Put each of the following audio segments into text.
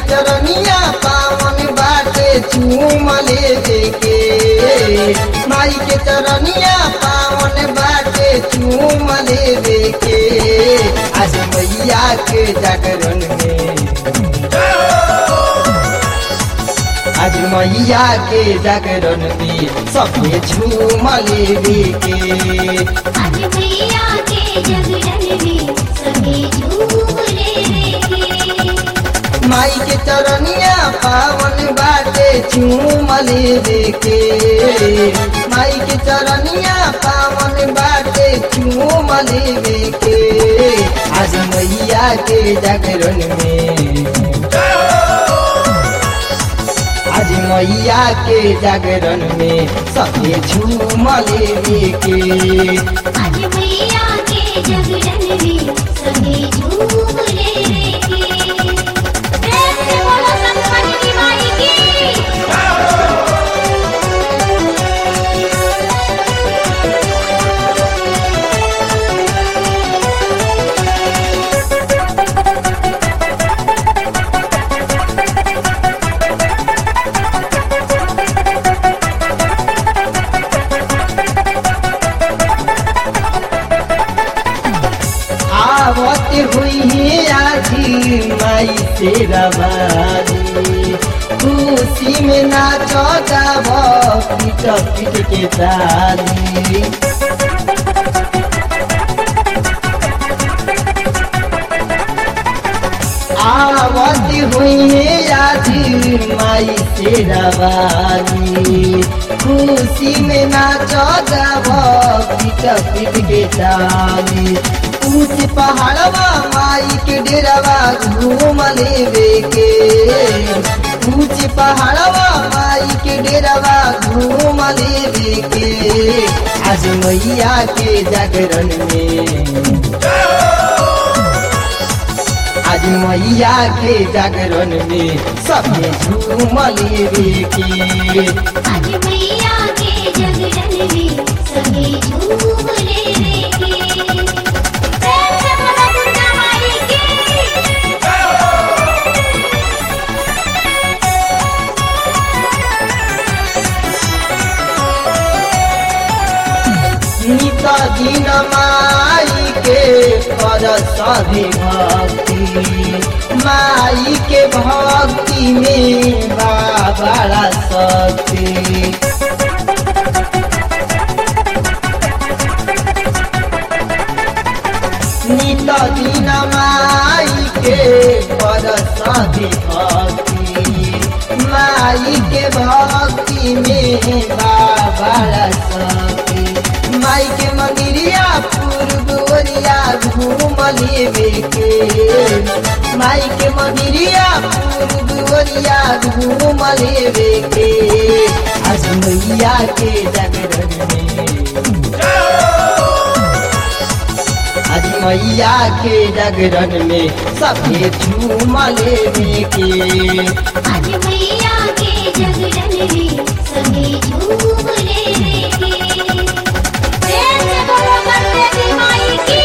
चरनिया पावन बाटे चूम लेवे के माई के चरनिया पावन बाटे चूम लेवे के आज मैया के जागरण में आज मैया के जागरण में सबके झूम लेवे के आज मैया के जगरण में सभी झूले के माई के चरनिया पावन बाटे चूम लेवे के माई के चरनिया पावन बाटे चूम लेवे के आज मैया के जागरण में आज मैया के जागरण में सबके झूम लेवे के आज मैया के जगरण में सभी झूले के प्रेम से बोलो संतमनी माई की आवत हुई है आजी माई से रवानी खुशी में नाचो गाव पीट पीट के ताली आवत हुई है आजी माई से रवानी खुशी में नाचो गाव पीट पीट के ताली ऊंच पहाड़वा माई के डेरावा घूम लेवे के ऊंच पहाड़वा माई के डेरावा घूम लेवे के आज मैया के जागरण में आज मैया के जागरण में सबके झूम लेवे के आज मैया के जगरण में सभी झूले के प्रेम से बोलो दुर्गा माई की नित दिन माई के कर सभी भक्ति माई के भक्ति में बा बड़ा शक्ति नित दिन माई के कर सभी भक्ति माई के भक्ति में बा बड़ा शक्ति माई के मंदिरिया पूर्व ओरिया घूम लेवे के माई के मंदिरिया पूर्व ओरिया घूम लेवे के आज मैया के जागरण में आज मैया के जागरण में सभे झूम लेवे के आज मैया के जगरण में सभी झूले के प्रेम से बोलो गणपति माई की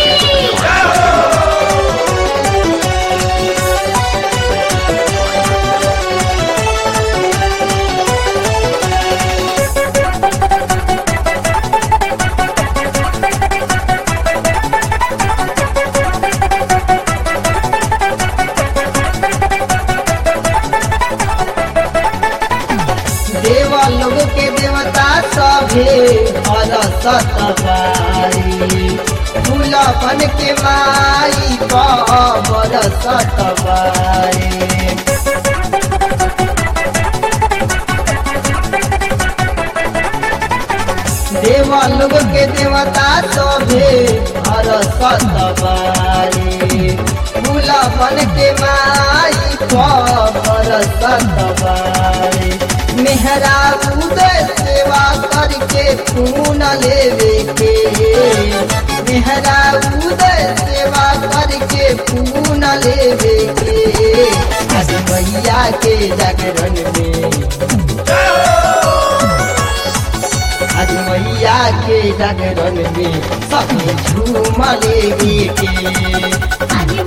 देवा लोग के देवता सभे हर सतबारी फूलपन के माई कबर सतबारी देवा लोग के देवता सभे हर सतबारी फूलपन के माई कबर सतबारी मेहरा उदय सेवा करके खून लेवे के मेहरा उदय सेवा करके खून लेवे के आज मैया के जागरण में आज मैया के जागरण में सबके झूम लेवे के आज